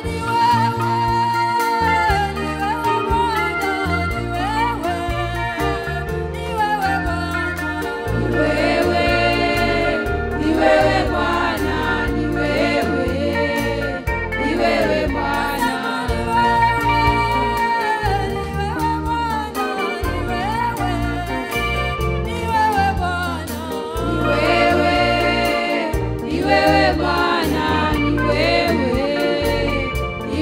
Ni wewe Bwana, ni wewe, ni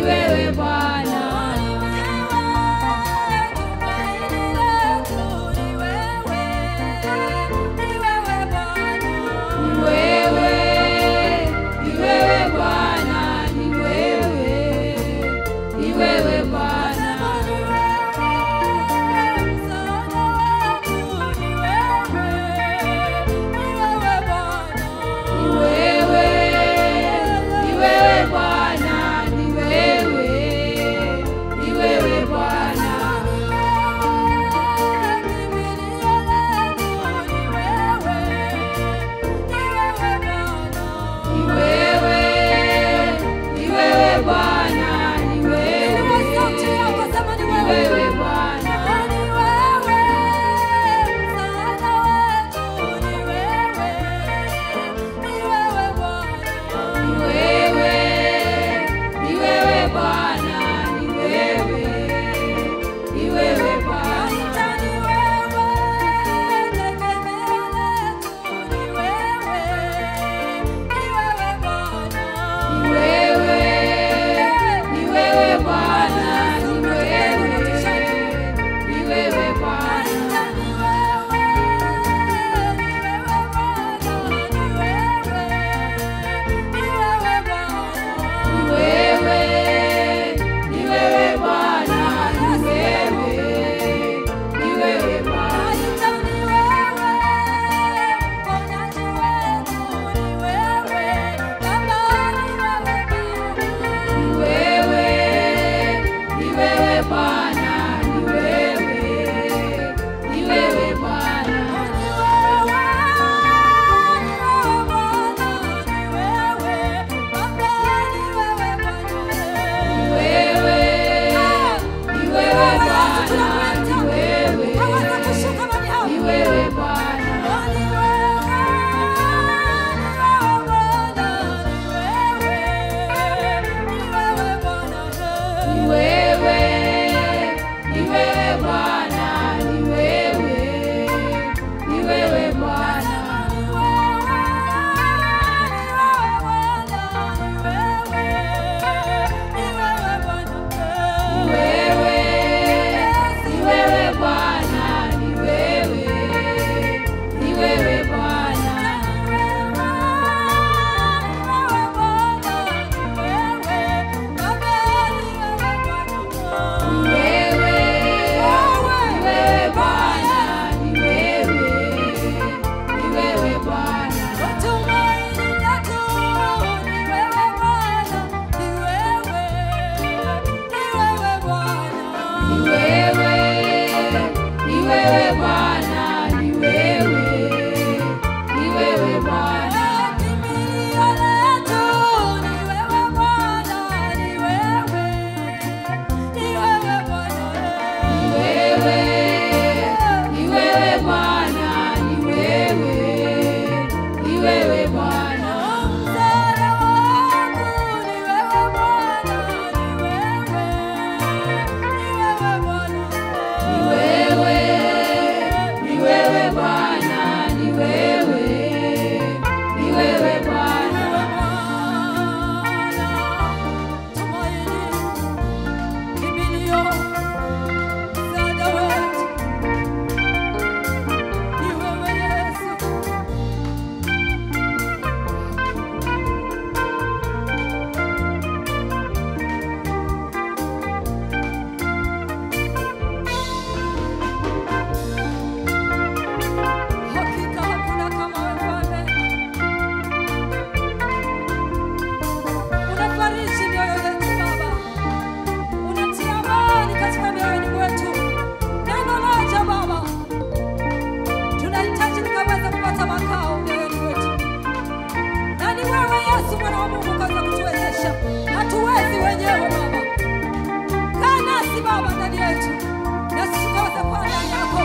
utetezi wenyewe Baba. Kaa nasi Baba ndani yetu, na sisi tukaweze kuwa ndani yako.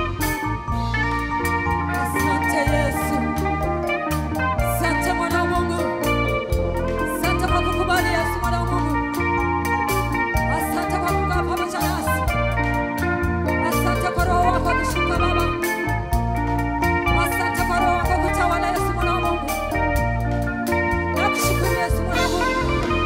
Asante Yesu, asante mwana wa Mungu, asante kwa kukubali Yesu mwana wa Mungu, asante kwa kukaa pamoja nasi, asante kwa Roho wako akishuka Baba, asante kwa Roho wako kutawala Yesu mwana wa Mungu, nakushukuru Yesu mwana wa Mungu.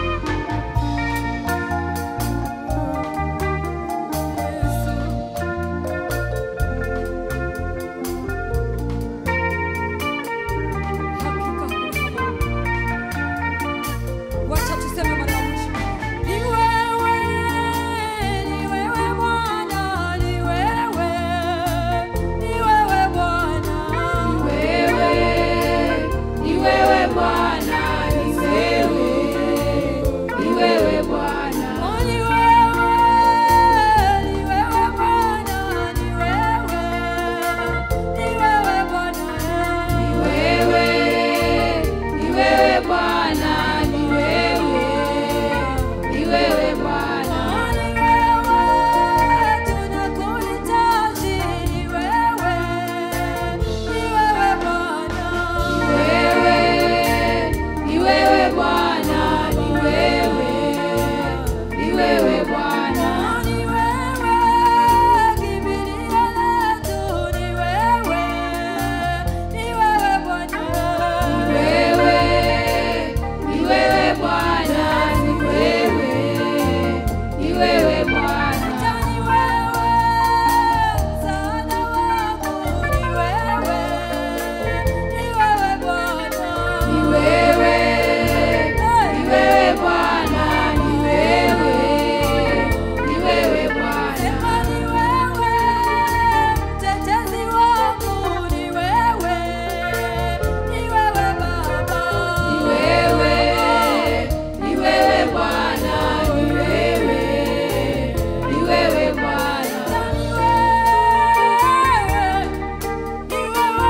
Wacha tuseme mara ya mwisho. Ni wewe, ni wewe Bwana, ni wewe, ni wewe Bwana. Wewe, ni wewe Bwana, ni wewe, ni wewe Bwana. Oh, ni wewe, ni wewe Bwana, ni wewe, ni wewe Bwana. Ni wewe, ni wewe Bwana, ni wewe, ni wewe Bwana. Oh, ni wewe, tunakuhitaji, ni wewe, ni wewe Bwana. Wewe, ni wewe Bwana, ni wewe, ni wewe Bwana. Ni wewe, kimbilio letu, ni wewe, ni wewe Bwana. Wewe, ni wewe Bwana, ni wewe, ni wewe Bwana. Hata ni wewe, msaada wangu, ni wewe, ni wewe Bwana. Ni wewe, ni wewe Bwana, ni wewe, ni wewe Bwana. Sema ni wewe, mtetezi wangu, ni wewe, ni wewe Baba. Ni wewe, ni wewe Bwana, ni wewe, ni wewe Bwana. Ni wewe, ni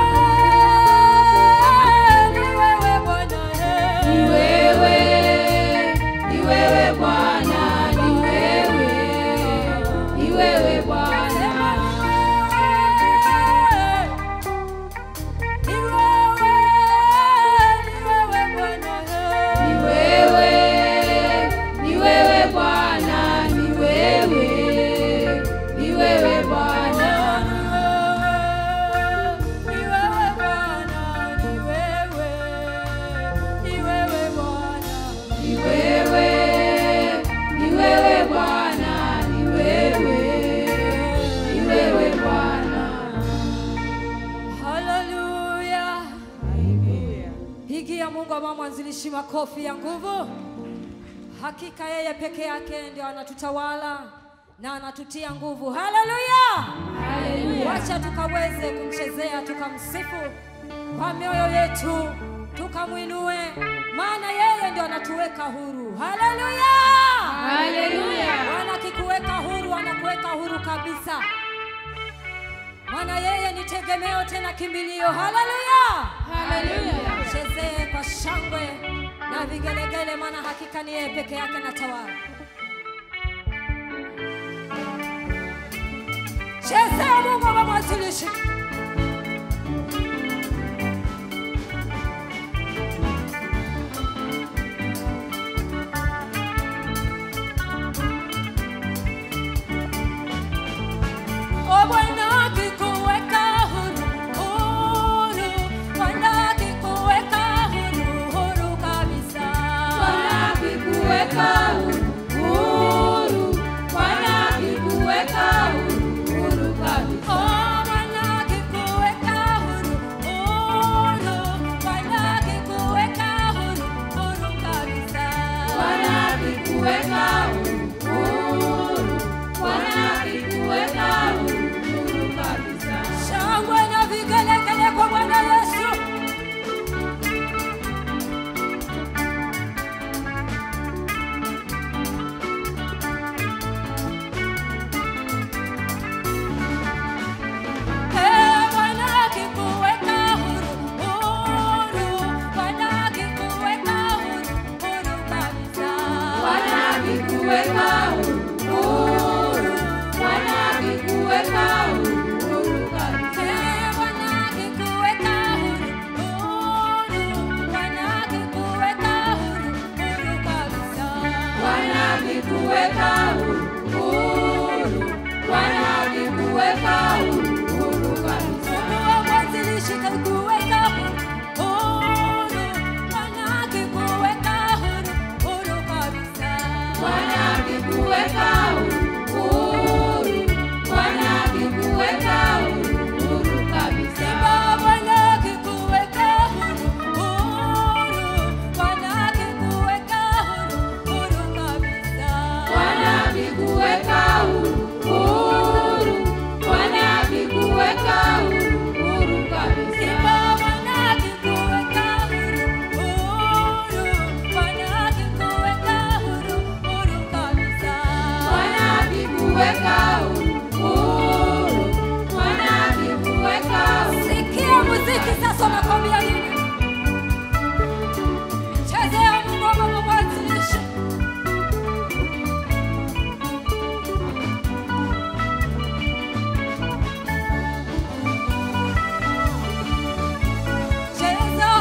wewe, ni wewe Bwana. Ni wewe, ni wewe Bwana, ni wewe, ni wewe Bwana. Ni wewe, ni wewe Bwana, ni wewe, ni wewe Bwana. Ni wewe, ni wewe Bwana, ni wewe, ni wewe Bwana. Haleluya. Pigia Mungu ama mwanzilishi makofi ya nguvu. Hakika yeye peke yake ndio anatutawala na anatutia nguvu. Haleluya. Wacha tukaweze kumchezea tukamsifu kwa mioyo yetu, tukamwinue, maana yeye ndio anatuweka huru. Haleluya. Haleluya. Bwana akikuweka huru, anakuweka huru kabisa, maana yeye ni tegemeo tena kimbilio. Haleluya. Haleluya. Chezee kwa shangwe na vigelegele, maana hakika ni yeye peke yake na tawala. Chezea Mungu wa mwanzilishi. O Bwana akikuweka huru, huru. Bwana akikuweka huru, huru kabisa. Bwana akikuweka huru, huru. Bwana akikuweka huru, huru kabisa. Oh, Bwana akikuweka huru, Bwana akikuweka huru kabisa. Mungu wa mwanzilishi kakuweka huru, Bwana akikuweka huru, huru kabisa. Bwana akikuweka huru, Bwana akikuweka huru kabisa. Simba Bwana akikuweka huru, huru, Bwana akikuweka huru, huru kabisa. Bwana akikuweka huru, Bwana akikuweka huru kabisa. Simba Bwana akikuweka huru, huru, Bwana akikuweka huru, huru kabisa. Bwana akikuweka huru, Bwana akikuweka huru. Sikia muziki sasa, unakwambia nini? Chezea ngoma kwa mwanzilishi. Cheza.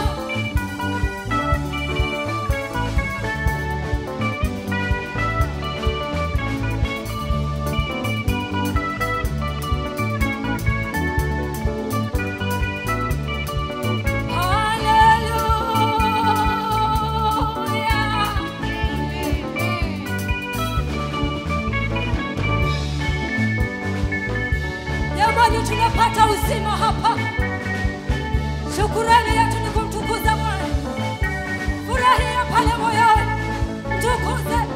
Hallelujah. Jamani, tunapata uzima hapa. Shukurani yetu ni kumtukuza Bwana. Furahia pale moyoni, mtukuze